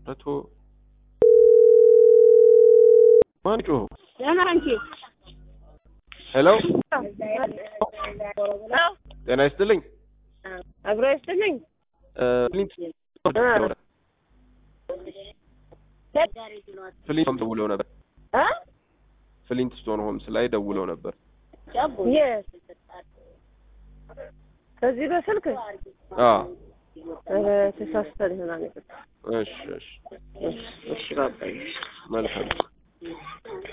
መቶ ማን ጮኸው? ደህና አንቺ ሄሎ ጤና ይስጥልኝ። አብሮ ይስጥልኝ። እ፣ ፍሊንት ፍሊንት ደውለው ነበር። እ? ፍሊንት ስቶን ሆምስ ላይ ደውለው ነበር። የት? ከዚህ በስልክ አዎ ኧረ ተሳስተን ይሆናል። እሺ እሺ እሺ እሺ፣ በቃ መልካም